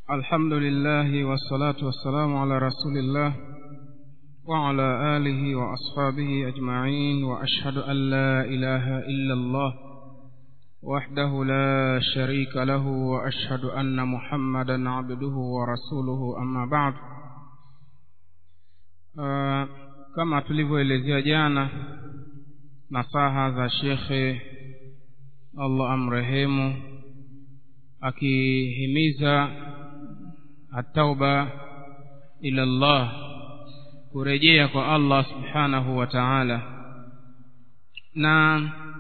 الحمد لله والصلاة والسلام على رسول الله وعلى آله وأصحابه أجمعين وأشهد أن لا إله إلا الله وحده لا شريك له وأشهد أن محمدا عبده ورسوله أما بعد آه كما tulivyoelezea jana nasaha za shekhe allah amrehemu akihimiza atauba ila Allah kurejea kwa Allah subhanahu wa ta'ala na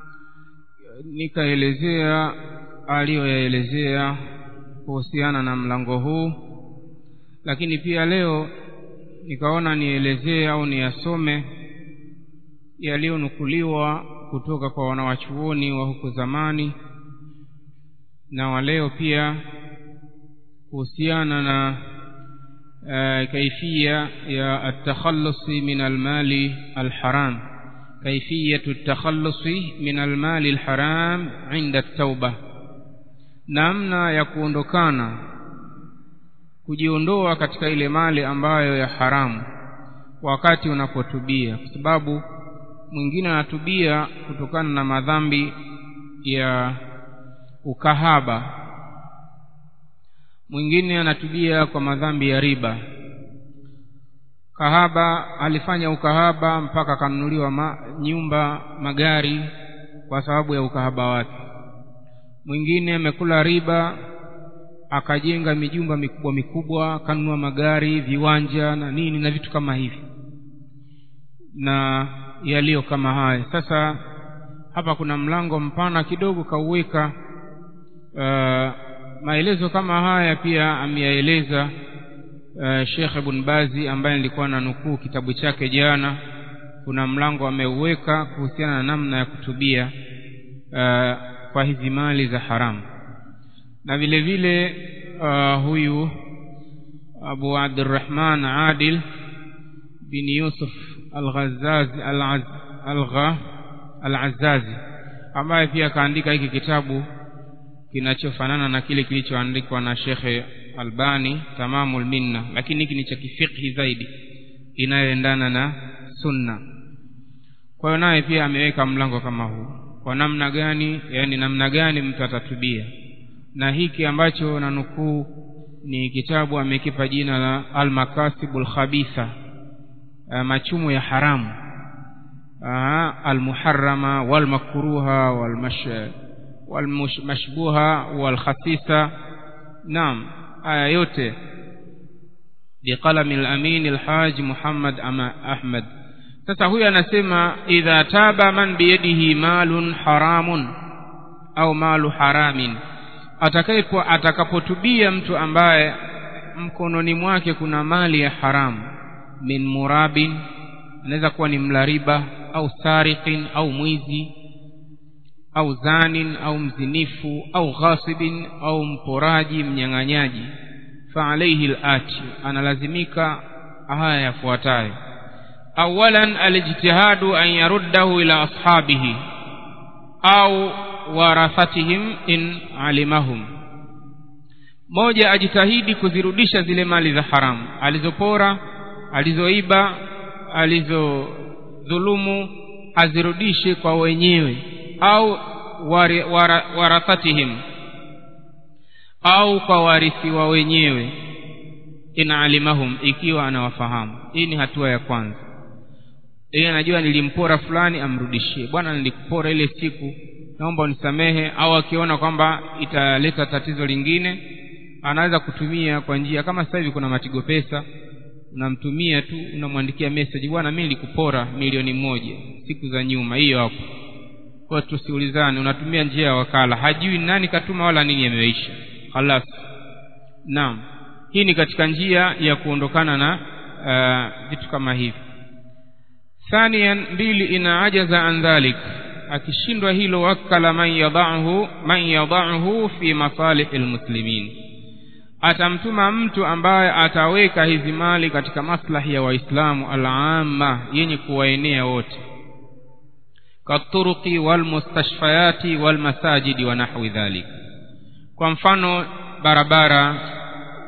nikaelezea aliyoyaelezea kuhusiana na mlango huu lakini pia leo nikaona nielezee au niyasome yaliyonukuliwa kutoka kwa wanawachuoni wa huko zamani na waleo pia kuhusiana na uh, kaifia ya atakhallusi min almali alharam kaifiyatu atakhallusi min almali alharam inda tauba namna ya kuondokana kujiondoa katika ile mali ambayo ya haramu wakati unapotubia kwa sababu mwingine anatubia kutokana na madhambi ya ukahaba mwingine anatubia kwa madhambi ya riba kahaba alifanya ukahaba mpaka akanunuliwa ma, nyumba magari kwa sababu ya ukahaba wake mwingine amekula riba akajenga mijumba mikubwa mikubwa akanunua magari viwanja na nini na vitu kama hivi na yaliyo kama haya sasa hapa kuna mlango mpana kidogo kauweka uh, maelezo kama haya pia ameyaeleza uh, Sheikh Ibn Bazi ambaye nilikuwa na nukuu kitabu chake jana kuna mlango ameuweka kuhusiana na namna ya kutubia uh, kwa hizi mali za haramu na vile vile uh, huyu Abu Abdurrahman Adil bin Yusuf Al-Ghazazi Al-Gha Al-Azazi ambaye pia kaandika hiki kitabu kinachofanana na kile kilichoandikwa na Shekhe Albani Tamamul Minna lakini hiki ni cha kifikhi zaidi inayoendana na sunna kwa hiyo naye pia ameweka mlango kama huu kwa namna gani yani namna gani mtu atatubia na hiki ambacho na nukuu ni kitabu amekipa jina la Al-Makasibul Khabitha machumo ya haramu almuharrama walmakruha walmash walmashbuha walkhasisa naam haya yote biqalami al-amin al-haj Muhammad ama Ahmad sasa huyu anasema idha taba man biyadihi malun haramun au malu haramin atakapo atakapotubia mtu ambaye mkononi mwake kuna mali ya haramu min murabin anaweza kuwa ni mlariba au sariqin au mwizi au zanin au mzinifu au ghasibin au mporaji mnyang'anyaji fa alayhi al-ati analazimika haya yafuatayo awalan alijtihadu an yaruddahu ila ashabihi au warathatihim in alimahum moja ajitahidi kuzirudisha zile mali za haramu alizopora alizoiba alizodhulumu azirudishe kwa wenyewe au wari, wara, warathatihim au kwa warithi wa wenyewe in alimahum ikiwa anawafahamu hii ni hatua ya kwanza yeye anajua nilimpora fulani amrudishie bwana nilikupora ile siku naomba unisamehe au akiona kwamba italeta tatizo lingine anaweza kutumia kwa njia kama sasa hivi kuna matigo pesa unamtumia tu unamwandikia message bwana mimi nilikupora milioni moja siku za nyuma hiyo hapo kwa tusiulizane unatumia njia ya wakala hajui nani katuma wala nini yameisha halas naam hii ni katika njia ya kuondokana na uh, vitu kama hivi thanian mbili ina ajaza an dhalik akishindwa hilo wakala man yadahu man yadahu fi masalihi almuslimin atamtuma mtu ambaye ataweka hizi mali katika maslahi ya waislamu alama yenye kuwaenea wote katuruqi walmustashfayati walmasajidi wa nahwi dhalik kwa mfano barabara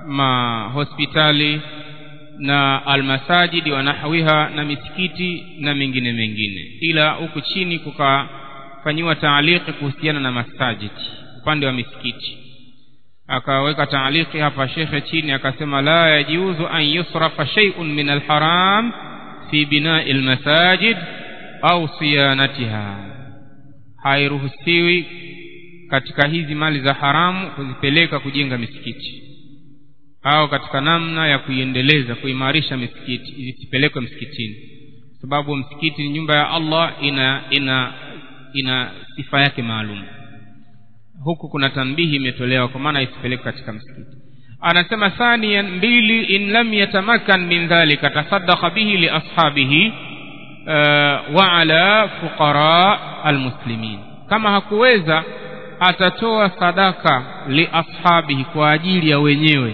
mahospitali na almasajidi wa nahwiha na misikiti na mengine mengine ila huku chini kukafanyiwa taaliki kuhusiana na masajidi upande wa misikiti akaweka taaliki hapa shekhe chini akasema la yajuzu an yusrafa shay'un min alharam fi binai almasajid au siyanatiha hairuhusiwi katika hizi mali za haramu kuzipeleka kujenga misikiti au katika namna ya kuiendeleza kuimarisha misikiti isipelekwe msikitini sababu msikiti ni nyumba ya Allah ina ina ina sifa yake maalum huku kuna tanbihi imetolewa kwa maana isipelekwe katika msikiti anasema thaniyan mbili in lam yatamakan min dhalika tasaddaqa bihi li ashabihi uh, wa ala fuqara almuslimin kama hakuweza atatoa sadaka li ashabihi kwa ajili ya wenyewe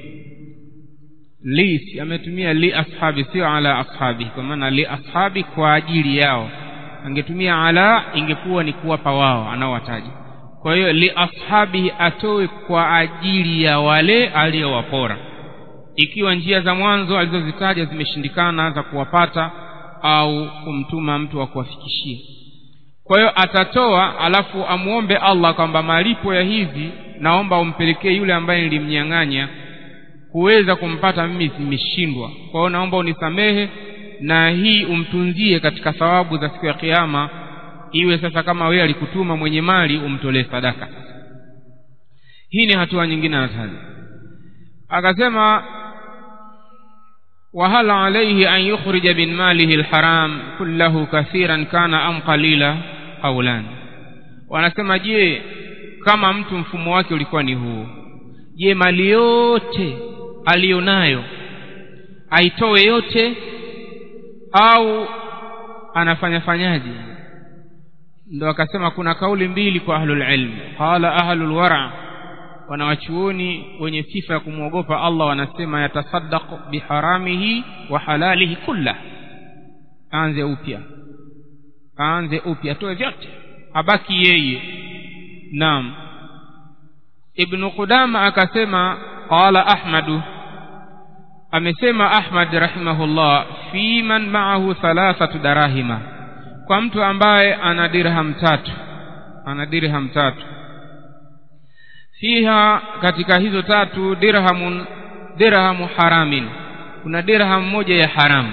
li ametumia li ashabi sio ala ashabi kwa maana li ashabi kwa ajili yao angetumia ala ingekuwa ni kuwapa wao anaowataja kwa hiyo li ashabi atoe kwa ajili ya wale aliyowapora ikiwa njia za mwanzo alizozitaja zimeshindikana za kuwapata au kumtuma mtu wa kuwafikishia kwa hiyo atatoa alafu amuombe Allah kwamba malipo ya hizi naomba umpelekee yule ambaye nilimnyang'anya kuweza kumpata mimi nimeshindwa kwa hiyo naomba unisamehe na hii umtunzie katika thawabu za siku ya kiyama iwe sasa kama wewe alikutuma mwenye mali umtolee sadaka hii ni hatua nyingine anataja akasema وهل عليه أن يخرج من ماله الحرام كله كثيرا كان أم قليلا قولان wanasema je kama mtu mfumo wake ulikuwa ni huu je mali yote aliyonayo aitoe yote au anafanya fanyaje ndo akasema kuna kauli mbili kwa ahlul ilm qala ahlul wara wanawachuoni wenye sifa ya kumwogopa Allah wanasema yatasaddaq biharamihi wa halalihi kullah aanze upya aanze upya atoe vyote abaki yeye naam ibn qudama akasema qala ahmadu amesema ahmad rahimahullah fi man ma'ahu thalathatu darahima kwa mtu ambaye ana dirham tatu ana dirham tatu fiha katika hizo tatu dirhamun dirhamu haramin kuna dirham moja ya haramu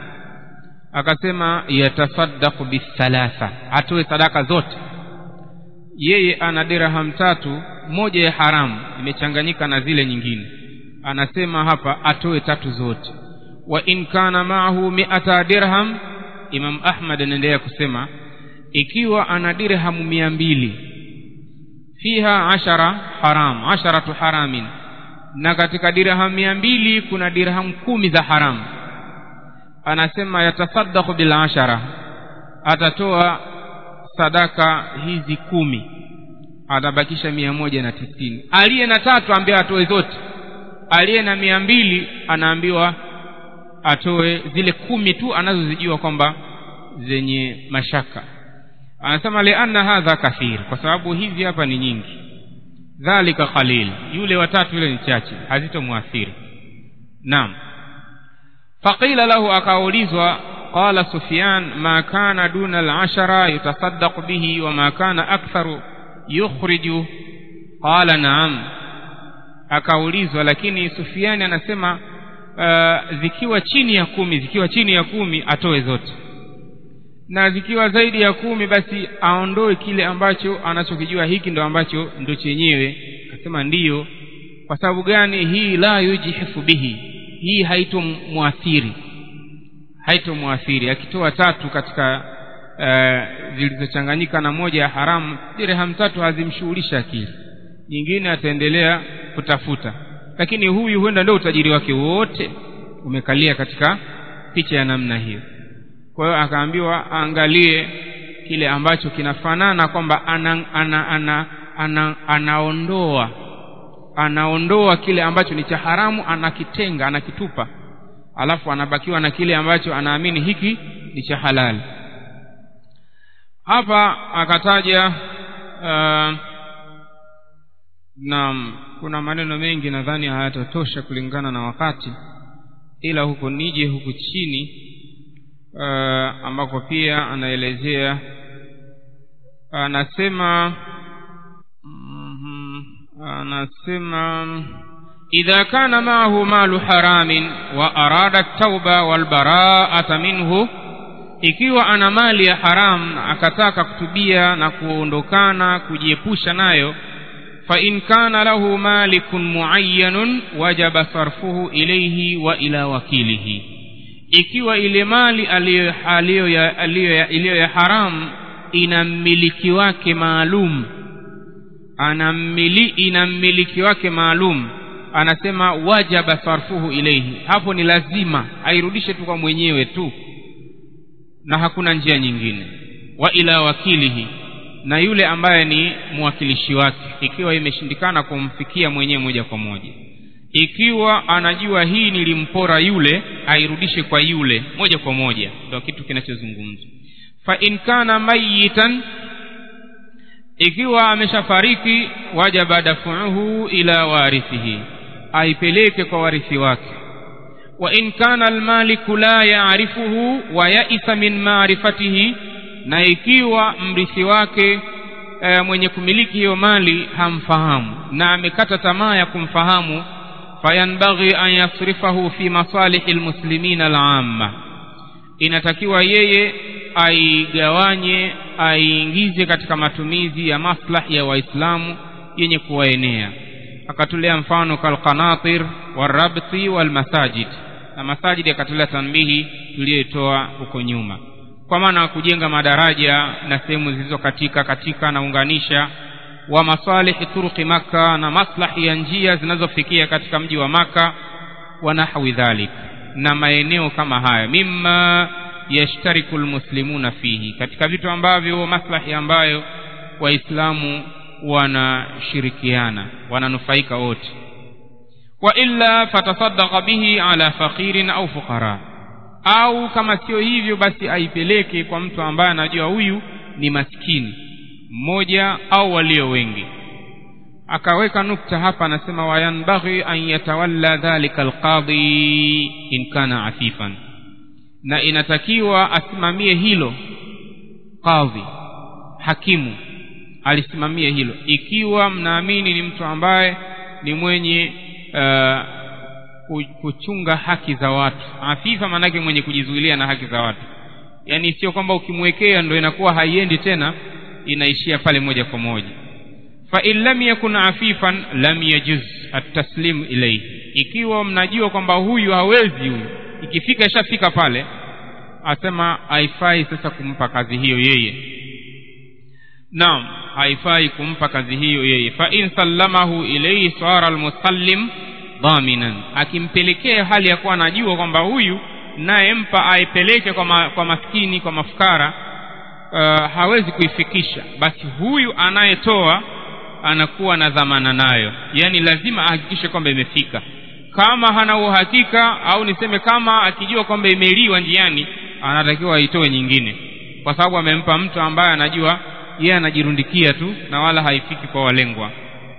akasema yatasaddaqu bithalatha atoe sadaka zote yeye ana dirham tatu moja ya haramu imechanganyika na zile nyingine anasema hapa atoe tatu zote wa in kana maahu mi'ata dirham imam ahmad anaendelea kusema ikiwa ana dirhamu mia mbili fiha ashara haram asharatu haramin na katika dirham mia mbili kuna dirham kumi za haramu anasema yatasaddaqu bil ashara atatoa sadaka hizi kumi atabakisha mia moja na tisini aliye na tatu ambaye atoe zote aliye na mia mbili anaambiwa atoe zile kumi tu anazozijua kwamba zenye mashaka anasema lianna hadha kathir kwa sababu hizi hapa ni nyingi dhalika qalil yule watatu yule ni chache hazitomwathiri naam faqila lahu akaulizwa qala sufyan ma kana duna al-ashara yutasaddaqu bihi wa ma kana aktharu yukhriju qala naam akaulizwa lakini sufiani anasema uh, zikiwa chini ya kumi zikiwa chini ya kumi atoe zote na zikiwa zaidi ya kumi basi aondoe kile ambacho anachokijua hiki ndo ambacho ndo chenyewe akasema ndiyo kwa sababu gani hii la yujihifu bihi hii haitomwathiri haitomwathiri akitoa tatu katika uh, zilizochanganyika na moja ya haramu dirham tatu hazimshughulisha akili nyingine ataendelea kutafuta lakini huyu huenda ndio utajiri wake wote umekalia katika picha ya namna hiyo kwa hiyo akaambiwa aangalie kile ambacho kinafanana kwamba ana, ana, ana, ana, anaondoa anaondoa kile ambacho ni cha haramu anakitenga anakitupa alafu anabakiwa na kile ambacho anaamini hiki ni cha halali hapa akataja uh, naam kuna maneno mengi nadhani hayatatosha kulingana na wakati ila huko nije huku chini uh, ambako pia anaelezea anasema mm, anasema idha kana maahu malu haramin wa arada tauba walbaraata minhu ikiwa ana mali ya haram akataka kutubia na kuondokana kujiepusha nayo فإن كان له مالك معين وجب صرفه إليه وإلى وكيله ikiwa ile mali aliyo ya haram ina mmiliki wake maalum ana mmili, ina mmiliki wake maalum anasema wajaba sarfuhu ilaihi hapo ni lazima airudishe tu kwa mwenyewe tu na hakuna njia nyingine wa ila wakilihi na yule ambaye ni mwakilishi wake ikiwa imeshindikana kumfikia mwenyewe moja kwa moja ikiwa anajua hii nilimpora yule airudishe kwa yule moja kwa moja ndio kitu kinachozungumzwa fa in kana mayitan ikiwa ameshafariki wajaba dafuhu ila warithihi aipeleke kwa warithi wake wa in kana almaliku la yaarifuhu wa yaisa min maarifatihi na ikiwa mrithi wake e, mwenye kumiliki hiyo mali hamfahamu na amekata tamaa ya kumfahamu fayanbaghi an yasrifahu fi masalihi lmuslimina alamma inatakiwa yeye aigawanye aiingize katika matumizi ya maslahi ya waislamu yenye kuwaenea akatolea mfano kalqanatir warabti walmasajid na masajidi akatolea tanbihi tuliyoitoa huko nyuma kwa maana kujenga madaraja na sehemu zilizo katika katika naunganisha wa masalihi turuqi maka na maslahi ya njia zinazofikia katika mji wa maka wa nahwi dhalik na maeneo kama haya mimma yashtariku lmuslimuna fihi katika vitu ambavyo maslahi ambayo waislamu wanashirikiana wananufaika wote wa illa fatasaddaqa bihi ala faqirin au fuqara au kama sio hivyo basi aipeleke kwa mtu ambaye anajua huyu ni maskini mmoja au walio wengi akaweka nukta hapa anasema wayanbaghi an yatawalla dhalika alqadhi in kana afifan na inatakiwa asimamie hilo qadhi hakimu alisimamie hilo ikiwa mnaamini ni mtu ambaye ni mwenye uh, kuchunga haki za watu afifa maanake mwenye kujizuilia na haki za watu yaani sio kwamba ukimwekea ndo inakuwa haiendi tena inaishia pale moja kwa moja fa in lam yakun afifan lam yajuz ataslimu ilayhi ikiwa mnajua kwamba huyu hawezi huyu ikifika ishafika pale asema haifai sasa kumpa kazi hiyo yeye naam haifai kumpa kazi hiyo yeye fa in sallamahu ilayhi sara almusallim dhaminan akimpelekea hali ya kuwa anajua kwamba huyu naye mpa aipeleke kwa, ma, kwa maskini kwa mafukara uh, hawezi kuifikisha basi huyu anayetoa anakuwa na dhamana nayo yaani lazima ahakikishe kwamba imefika kama hana uhakika au niseme kama akijua kwamba imeliwa njiani anatakiwa aitoe nyingine kwa sababu amempa mtu ambaye anajua yeye anajirundikia tu na wala haifiki kwa walengwa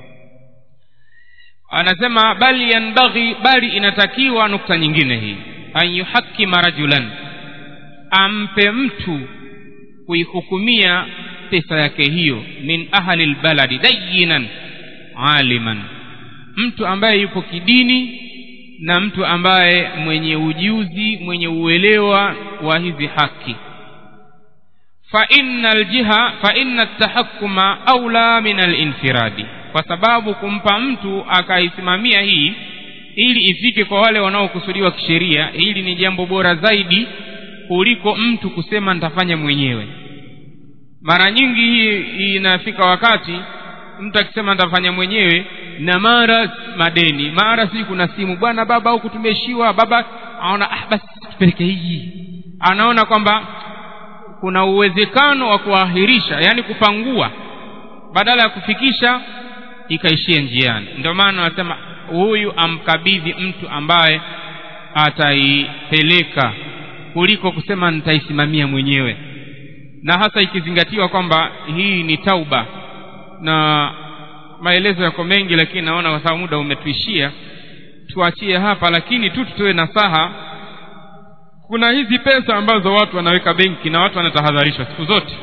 anasema bali yanbaghi bali inatakiwa nukta nyingine hii an yuhakima rajulan ampe mtu kuihukumia pesa yake hiyo min ahli lbaladi dayinan aliman mtu ambaye yupo kidini na mtu ambaye mwenye ujuzi mwenye uelewa wa hizi haki fa inna aljiha fa inna tahakuma aula min alinfiradi kwa sababu kumpa mtu akaisimamia hii ili ifike kwa wale wanaokusudiwa kisheria hili ni jambo bora zaidi kuliko mtu kusema nitafanya mwenyewe mara nyingi hii inafika wakati mtu akisema nitafanya mwenyewe na mara madeni mara si kuna simu bwana baba huku tumeshiwa baba aona ah basi tupeleke hii anaona kwamba kuna uwezekano wa kuahirisha yaani kupangua badala ya kufikisha ikaishia njiani ndio maana anasema huyu amkabidhi mtu ambaye ataipeleka kuliko kusema nitaisimamia mwenyewe na hasa ikizingatiwa kwamba hii ni tauba na maelezo yako mengi lakini naona kwa sababu muda umetuishia tuachie hapa lakini tu tutoe nasaha kuna hizi pesa ambazo watu wanaweka benki na watu wanatahadharishwa siku zote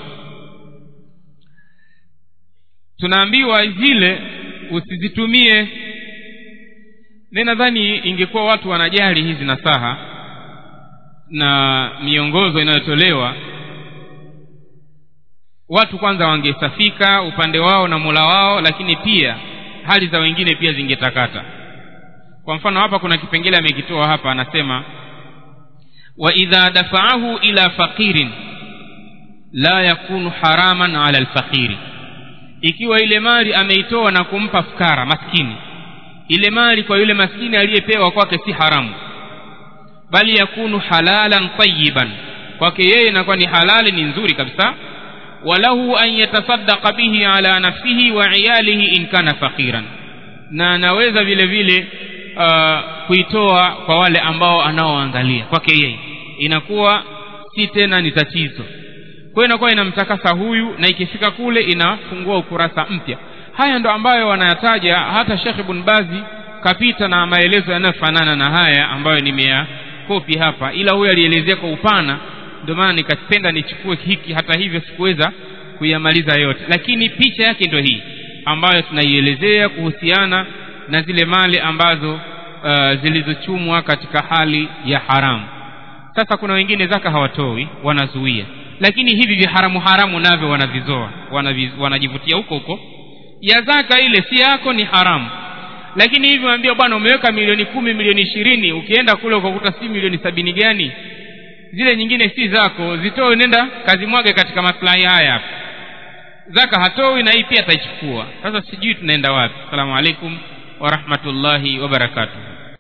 tunaambiwa zile usizitumie mi nadhani ingekuwa watu wanajali hizi nasaha na miongozo inayotolewa watu kwanza wangesafika upande wao na mola wao lakini pia hali za wengine pia zingetakata kwa mfano hapa kuna kipengele amekitoa hapa anasema wa idha dafaahu ila faqirin la yakunu haraman ala alfaqiri ikiwa ile mali ameitoa na kumpa fukara maskini ile mali kwa yule maskini aliyepewa kwake si haramu bali yakunu halalan tayiban kwake yeye inakuwa ni halali ni nzuri kabisa walahu an yatasaddaqa bihi ala nafsihi wa iyalihi in kana faqiran na anaweza vile vile uh, kuitoa kwa wale ambao anaoangalia kwake yeye inakuwa si tena ni tatizo kwa hiyo inakuwa inamtakasa huyu na ikifika kule inafungua ukurasa mpya haya ndo ambayo wanayataja hata Sheikh Ibn Bazi kapita na maelezo yanayofanana na haya ambayo nimeyakopi hapa ila huyu alielezea kwa upana ndio maana nikapenda nichukue hiki hata hivyo sikuweza kuyamaliza yote lakini picha yake ndio hii ambayo tunaielezea kuhusiana na zile mali ambazo uh, zilizochumwa katika hali ya haramu sasa kuna wengine zaka hawatoi wanazuia lakini hivi viharamu haramu navyo wanavizoa wanaviz, wanajivutia huko huko ya zaka ile si yako ni haramu lakini hivi waambia bwana umeweka milioni kumi milioni ishirini ukienda kule ukakuta si milioni sabini gani zile nyingine si zako zitoe nenda kazi mwage katika maslahi haya hapa zaka hatoi na hii pia ataichukua sasa sijui tunaenda wapi assalamu alaikum warahmatullahi wabarakatuh